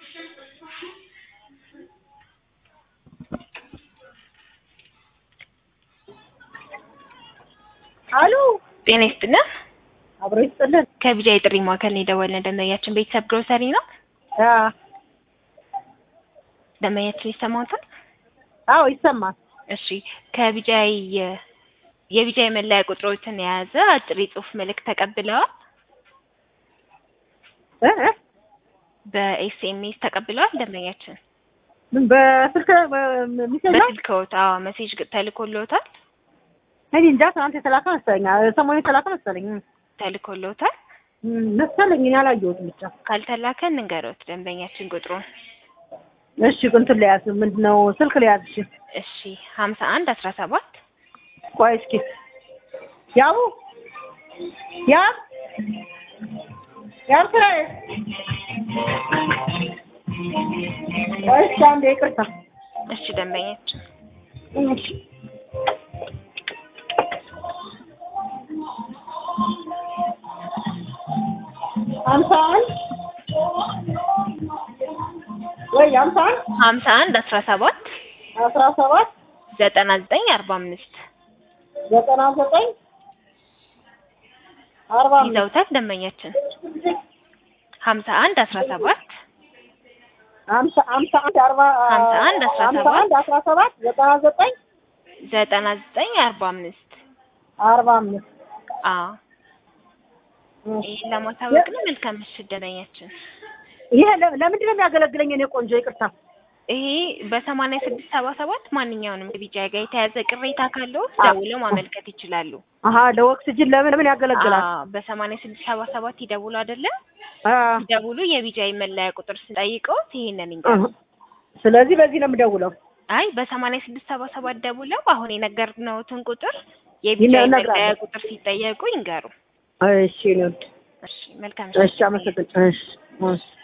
አሉ ጤና ይስጥልን። አብሮ ይስጥልን። ከቢጃ የጥሪ ማዕከል ነው የደወልነው። ደንበኛችን ቤተሰብ ግሮሰሪ ነው። አ ደንበኛችን ይሰማዎታል? አዎ ይሰማል። እሺ ከቢጃ የቢጃ የመለያ ቁጥሮችን የያዘ አጭር የጽሁፍ መልእክት ተቀብለዋል? እ እ በኤስኤምኤስ ተቀብለዋል? ደንበኛችን ምን በስልክ ሚሴጅ ነው? በስልክዎት? አዎ ሜሴጅ ተልኮልዎታል? እኔ እንጃ ትናንት የተላከ መሰለኝ፣ ሰሞኑን የተላከ መሰለኝ ተልኮልዎታል? እም፣ መሰለኝ እኔ አላየሁትም ብቻ። ካልተላከ እንንገሮት ደንበኛችን ቁጥሩን። እሺ እንትን ልያዝ፣ ምንድን ነው ስልክ ልያዝ። እሺ እሺ ሀምሳ አንድ አስራ ሰባት ቆይ እስኪ ያቡ ያ ያብ ስራዬ ቆይ እስኪ አንዴ ይቅርታ። እሺ ደንበኛችን እሺ ሀምሳ አንድ ወይ ሀምሳ አንድ ሀምሳ አንድ አስራ ሰባት አስራ ሰባት ዘጠና ዘጠኝ አርባ አምስት ዘጠና ዘጠኝ አርባ አምስት ይዘውታል ደንበኛችን ሀምሳ አንድ አስራ ሰባት ሀምሳ ሀምሳ አንድ አርባ ሀምሳ አንድ አስራ ሀምሳ ሰባት አንድ አስራ ሰባት ዘጠና ዘጠኝ ዘጠና ዘጠኝ አርባ አምስት አርባ አምስት አዎ ይህን ለማሳወቅ ነው። መልካም ምሽት ደንበኛችን። ይሄ ለ- ለምንድን ነው የሚያገለግለኝ? እኔ ቆንጆ ይቅርታ። ይሄ በሰማንያ ስድስት ሰባ ሰባት ማንኛውንም ከቢጃ ጋር የተያዘ ቅሬታ ካለው ደውለው ማመልከት ይችላሉ። አሀ ለኦክስጅን ለምን ለምን ያገለግላል? አዎ በሰማንያ ስድስት ሰባ ሰባት ይደውሉ አይደለም አ ይደውሉ የቢጃ መለያ ቁጥር ስንጠይቀውት ይሄንን ይንገሩ። አሀ። ስለዚህ በዚህ ነው የምደውለው። አይ በሰማንያ ስድስት ሰባ ሰባት ደውለው አሁን የነገርነውትን ቁጥር የቢጃ ይነግራሉ። መለያ ቁጥር ሲጠየቁ ይንገሩ። እሺ ነው። እሺ መልካም እሺ አመሰግናለሁ። እሺ እሺ